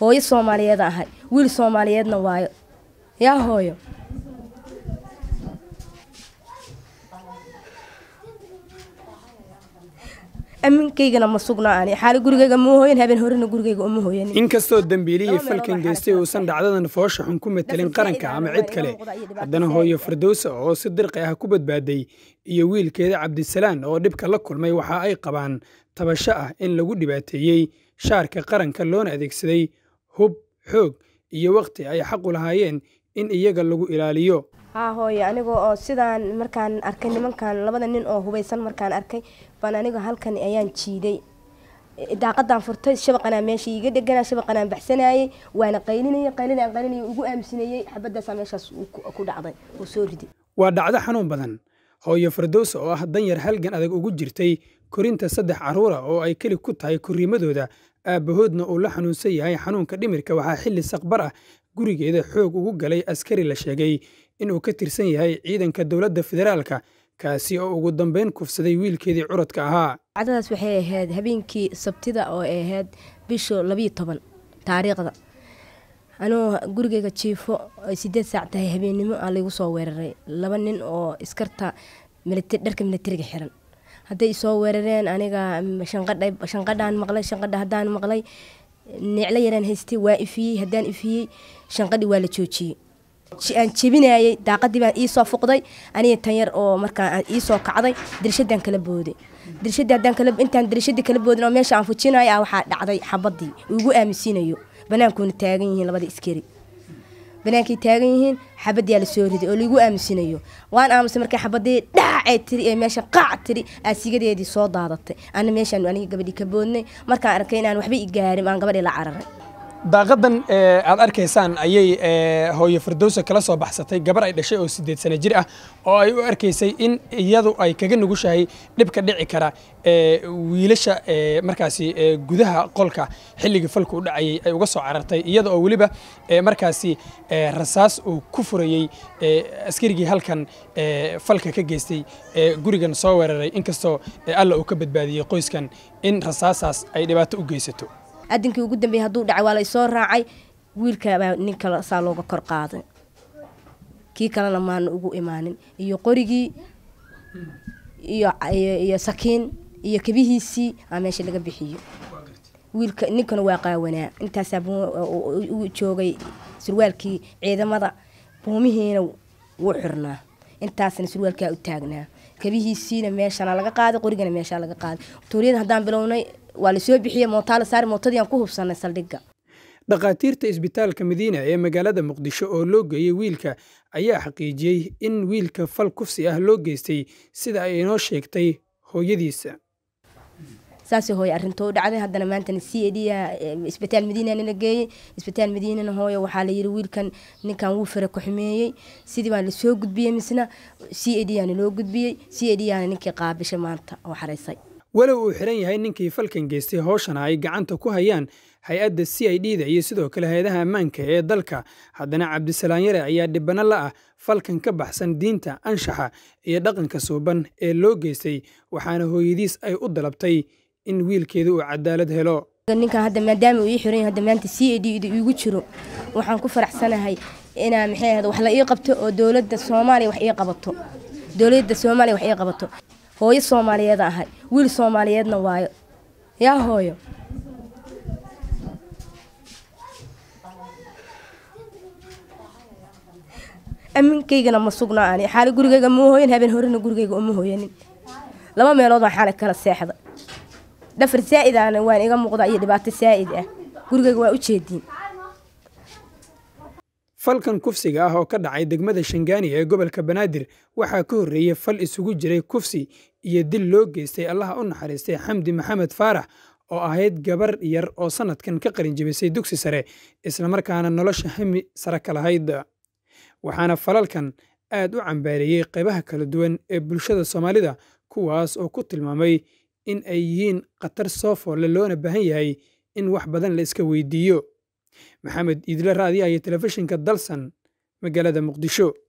hooyo soomaaliyeed ahay wiil soomaaliyeedna waayo yaa hooyo aminkaygana ma sugnaa ani xaali gurigayga ma hooyan habeen horena gurigayga uma hooyanin inkastoo dembiilihii falkan geystay uusan dhacdadan foosha xun ku matelin qaranka ama cid kale haddana hooyo firdowsa oo si dirqi ah ku badbaaday iyo wiilkeeda cabdisalaan oo dhibka la kulmay waxa ay qabaan tabasho ah in lagu dhibaateeyey shaarka qaranka loona adeegsaday hub xoog iyo wakhti ay xaqu lahaayeen in iyaga lagu ilaaliyo haa hooyo aniga oo sidaan markaan arkay nimankan labada nin oo hubaysan markaan arkay baan aniga halkan ayaan jiiday daaqadaan furtay shabaqanaa meesha iiga dheganaa shabaqanaan baxsanayay waana qaylinayay qaylinayaan qaylinayay ugu aaminsanayey xabadaasaa meeshaas ku dhacday oo soo riday waa dhacdo xanuun badan hooyo firdowsa oo ah danyar halgan adag ugu jirtay korinta saddex carruura oo ay keli ku tahay korriimadooda aabbahoodna uu la xanuunsan yahay xanuunka dhimirka waxaa xilli saqbar ah gurigeeda xoog ugu galay askari la sheegay inuu ka tirsan yahay ciidanka dowladda federaalka kaasi oo ugu dambeyn kufsaday wiilkeedii curadka ahaa dacdadaas waxay ahayd habeenkii sabtida oo ay ahayd bisha labiyo toban taariikhda anuu gurigeyga jiifo ay sideed saac tahay habeennimo aa laygu soo weeraray laba nin oo iskarta dharka militariga xiran hadday isoo weerareen aniga shanqadhaan maqlay shanqadha haddaan maqlay neeclo yaraan haystay waa ifiyey haddaan ifiyey shanqadhi waa la joojiyey aan jebinayay daaqadii baan iisoo fuqday aniga tan yar oo markaa iisoo kacday dirshadaan kala booday dirshadii haddaan kala intaan dirshadii kala boodin oo meesha aan fujinayo ah waxaa dhacday xabadii ugu aaminsiinayo banaankuuna taagan yihiin labada iskari banaankay taagan yihiin xabadii la soo riday oo laigu aamusinayo waan aamusay markay xabadii dhaacay tiri ee meesha qaac tiri aasigadeedii soo daadatay ana meeshaan aniga gabadhii ka boodnay markaan arkay inaan waxba i gaarin aan gabadhii la cararay daaqadan aad arkaysaan ayay hooyo firdowsa kala soo baxsatay gabar ay dhashay oo sideed sano jir ah oo ay u arkaysay in iyadu ay kaga nugushahay dhibka dhici kara wiilasha markaasi gudaha qolka xilligii falku u dhacayay ay uga soo carartay iyada oo weliba markaasi rasaas uu ku furayey askarigii halkan falka ka geystay gurigan soo weeraray inkastoo alla uu ka badbaadiyey qoyskan in rasaasaas ay dhibaato u geysato adinkii ugu dambeeyey hadduu dhacay waa laysoo raacay wiilkabaa nin kale saa looga kor qaaday kii kalena maana ugu imaanin iyo qorigii iyo sakiin iyo kabihiisii aa meesha laga bixiyo wiilka ninkana waa qaawanaa intaasaa u joogay surwaalkii ciidamada buumihiina wuu xirnaa intaasna surwaalkaa u taagnaa kabihiisiina meeshana laga qaaday qorigana meeshaa laga qaaday tuuriyada haddaan bilownay waa lasoo bixiyey mootaala saari mootadii aan ku hubsanay saldhigga dhakhaatiirta isbitaalka madiina ee magaalada muqdisho oo loo geeyey wiilka ayaa xaqiijiyey in wiilka fal kufsi ah loo geystay sida ay inoo sheegtay hooyadiisa saasay hooye arrintoo u dhacday haddana maantana c a d isbitaal madiina nala geeyey isbitaal madiinana hooye waxaa layidhi wiilkan ninkan wuu fara ku-xumeeyey sidii baa lasoo gudbiyey misna c a d yaana loo gudbiyey c a d yaana ninkii qaabishay maanta oo xaraysay walow uu xiran yahay ninkii falkan geystay hooshana ay gacanta ku hayaan hay-adda c i d da iyo sidoo kale hay-adaha ammaanka ee dalka haddana cabdisalaan yare ayaa dhibano la ah falkan ka baxsan diinta anshaxa iyo dhaqanka suuban ee loo geystay waxaana hooyadiis ay u dalabtay in wiilkeeda uu cadaalad helo ninkan hadda maadaama uu ii xiran yahay hadda maanta c a d da iigu jiro waxaan ku faraxsanahay inaa maxay ahayd wax la ii qabto oo dowladda soomaaliya wax ii qabato dowladda soomaaliya wax ii qabato hooyo soomaaliyeed ahay wiil soomaaliyeedna waayo yaa hooyo aminkaygana ma sugnaa ani xaali gurigayga ma hooyan habeen horena gurigayga uma hooyanin laba meelood waan xaalay kala seexda dhafar saa'id ahna waan iga muuqda iyo dhibaato saa'id ah gurigayga waa u jeediin falkan kufsiga ah oo ka dhacay degmada shangaani ee gobolka banaadir waxaa ka horreeyey fal isugu jiray kufsi iyo dil loo geystay allaha u naxariistay xamdi maxamed faarax oo ahayd gabar yar oo sannadkan ka qalin jebisay dugsi sare islamarkaana nolosha hami sare ka lahayd waxaana falalkan aad u cambaareeyey qaybaha kala duwan ee bulshada soomaalida kuwaas oo ku tilmaamay in ay yihiin khatar soo foolle loona baahan yahay in wax badan la iska weydiiyo maxamed iidle raadiyaha iyo telefishinka dalsan magaalada muqdisho